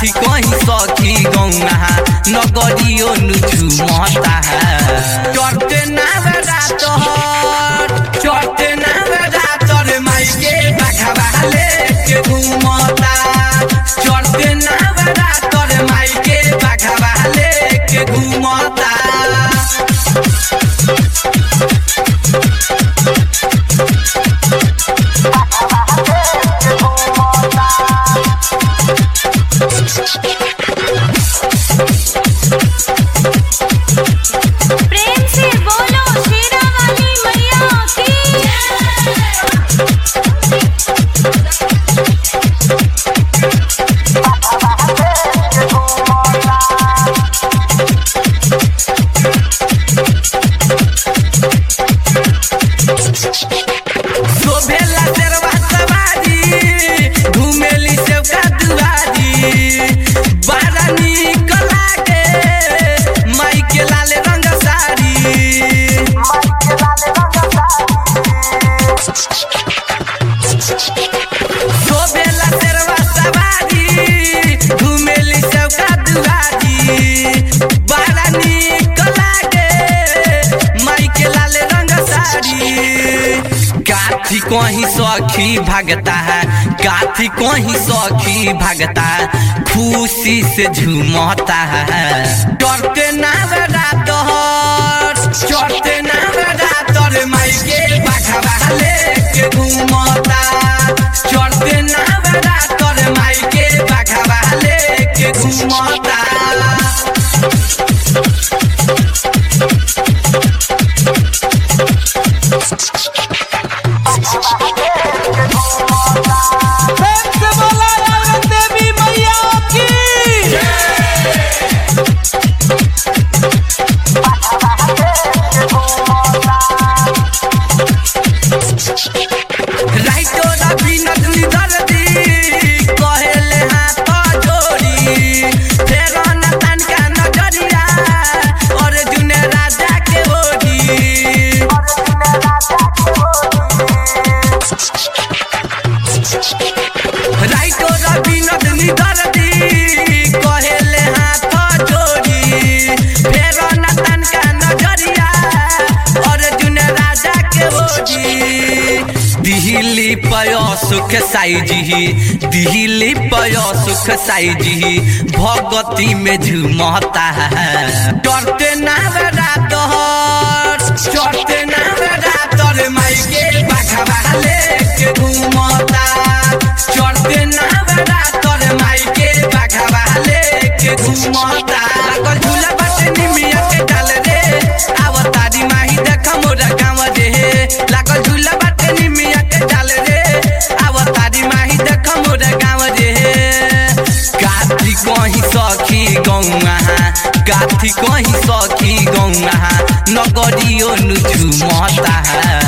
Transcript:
काथी कहीं सखी गौना नगरियो नुझु मता चढ़ते नावरा तोहर चढ़ते नावरा तोर माई के बाघवा लेके घूमता चढ़ते नावरा तोर माई के बाघवा लेके घूमता प्रेम से बोलो शेरा वाली मैया की शोभेला शेरवा सवारी घुमेली सेवका दुआरी बड़ा नीक लागे माई के लाल रंग साड़ी शोभेला शेरवा सवारी घुमेली सेवका दुआरी बड़ा नीक लागे माई के लाल रंग साड़ी काथी कहीं सखी भागता है काथी कहीं सखी भागता है खुशी से झूमता है डरते नावरा तोहर चढ़ते नावरा तोर माई के बाघवा लेके घूमता चढ़ते नावरा तोर माई के बाघवा लेके घूमता प्रेम से बोला रावण देवी मैया की राइटो रवि नगली दर्दी कहेले हाथ जोड़ी फेर न तनका नजरिया अर्जुन राजा के ओढ़ी राइटो रवि नगली दर्दी कहेले हाथ जोड़ी फेर न तनका नजरिया अर्जुन राजा के ओढ़ी दिल्ली पय सुख साईजी दिल्ली पय सुख साईजी भगती में झूमता है डरते नावरा तोहर चढ़ते नावरा तोर माई के बाघवा लेके घूमता चढ़ते नावरा तोर माई के बाघवा लेके घूमता लागल झूला बाटे निमिया के डाल रे आवतारी माही देख मोरा गाँव रे लागल झूला बाटे निमिया के डाल रे आवतारी माही देख मोरा गाँव रे काथी कहीं सखी गौआ काथी कहीं सखी गौआ नगरियो नुझु मता है